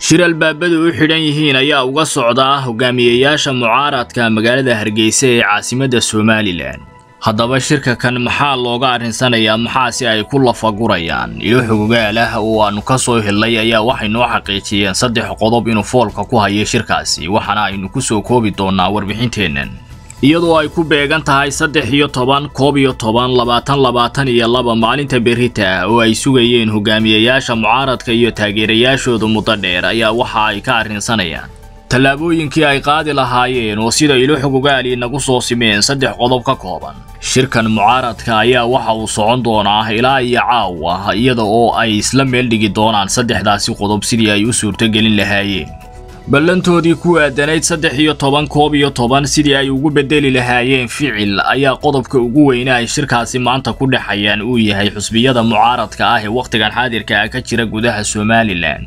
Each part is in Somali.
shir albaabadu u xidhan yihiin ayaa uga socda hogaamiyeyaasha mucaaradka magaalada hargeysa ee caasimadda somalilan haddaba shirka kan maxaa looga arrinsanayaa maxaase ay ku lafagurayaan ilo xogogaal ah oo aannu ka soo helnay ayaa waxay noo xaqiijiyeen saddex qodob inuu foolka ku hayo shirkaasi waxaana aynu ku soo koobi doonnaa warbixinteennan iyadoo ay ku beegan tahay saddex iyo toban koob iyo toban labaatan labaatan iyo laba maalinta berita ah oo ay sugayeen hogaamiyeyaasha mucaaradka iyo taageerayaashooda muddo dheer ayaa waxa ay ka arrinsanayaan tallaabooyinkii ay qaadi lahaayeen oo sida ilo xogogaali nagu soo simeen saddex qodob ka kooban shirkan mucaaradka ayaa waxa uu socon doonaa ilaa iyo caawa iyada oo ay isla meel dhigi doonaan saddexdaasi qodob sidii ay u suurtogelin lahaayeen ballantoodii ku aadanayd saddex iyo toban koob iyo toban sidii ay ugu bedeli lahaayeen ficil ayaa qodobka ugu weyne ay shirkaasi maanta ku dhexayaan uu yahay xusbiyada mucaaradka ah ee wakhtigan xaadirka ah ka jira gudaha somalilan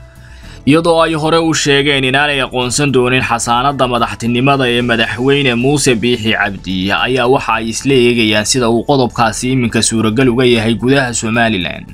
iyadoo ay hore u sheegeen inaanay aqoonsan doonin xasaanadda madaxtinimada ee madaxweyne muuse biixi cabdi ayaa waxa ay isla eegayaan sida uu qodobkaasi iminka suuragal uga yahay gudaha somalilan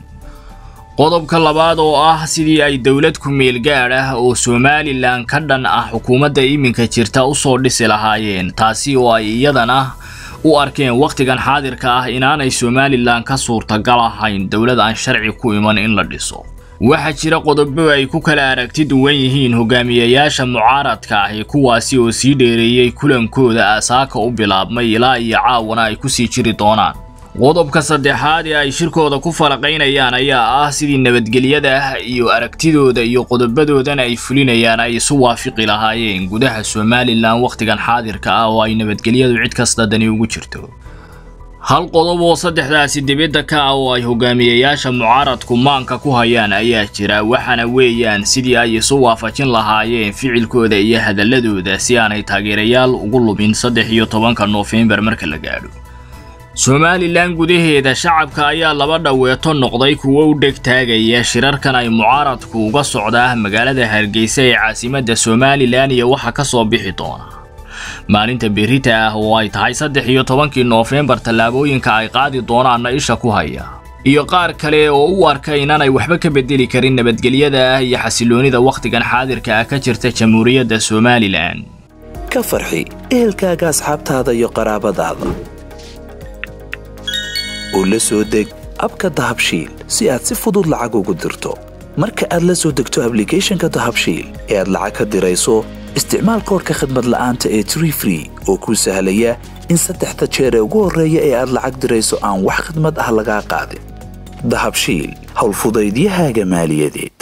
qodobka labaad oo ah sidii ay dowlad ku-meel gaadh ah oo somalilan ka dhan ah xukuumadda iminka jirta u soo dhisi lahaayeen taasi oo ay iyadana u arkeen wakhtigan xaadirka ah inaanay somalilan ka suurtagal ahayn dowlad aan sharci ku iman in la dhiso waxaa jira qodobo ay ku kala aragti duwan yihiin hogaamiyeyaasha mucaaradka ahi kuwaasi oo sii dheereeyey kulankooda aasaaka u bilaabmay ilaa iyo caawana ay ku sii jiri doonaan qodobka saddexaad ee ay shirkooda ku falaqaynayaan ayaa ah sidii nabadgelyada ah iyo aragtidooda iyo qodobadoodan ay fulinayaan ay isu waafiqi lahaayeen gudaha somalilan wakhtigan xaadirka ah oo ay nabadgelyadu cid kasta dani ugu jirto hal qodob oo saddexdaasi dibadda ka ah oo ay hogaamiyeyaasha mucaaradku maanka ku hayaan ayaa jira waxaana weeyaan sidii ay isu waafajin lahaayeen ficilkooda iyo hadaladooda si aanay taageerayaal ugu lubin saddex iyo tobanka noofembar marka la gaadho somalilan gudaheeda shacabka ayaa laba dhaweeto noqday kuwo u dheg taagaya shirarkan ay mucaaradku uga socdaa magaalada hargeysa ee caasimadda somalilan iyo waxa ka soo bixi doona maalinta berita ah oo ay tahay saddex iyo tobankii noofembar tallaabooyinka ay qaadi doonaanna isha ku haya iyo qaar kale oo u arka inaanay waxba ka bedeli karin nabadgelyada ah iyo xasiloonida wakhtigan xaadirka ah ka jirta jamhuuriyadda somalilan ka farxi ehelkaaga asxaabtaada iyo qaraabadaada oo la soo deg abka dahabshiil si aad si fudud lacag ugu dirto marka aad la soo degto ablicathonka dahabshiil ee aad lacag ka dirayso isticmaal koorka khadmad la'aanta ee tree free oo kuu sahlaya in saddexda jeer ee ugu horreeya ee aad lacag dirayso aan wax khadmad ah lagaa qaadin dahabshiil howlfudaydiyahaaga maaliyadeed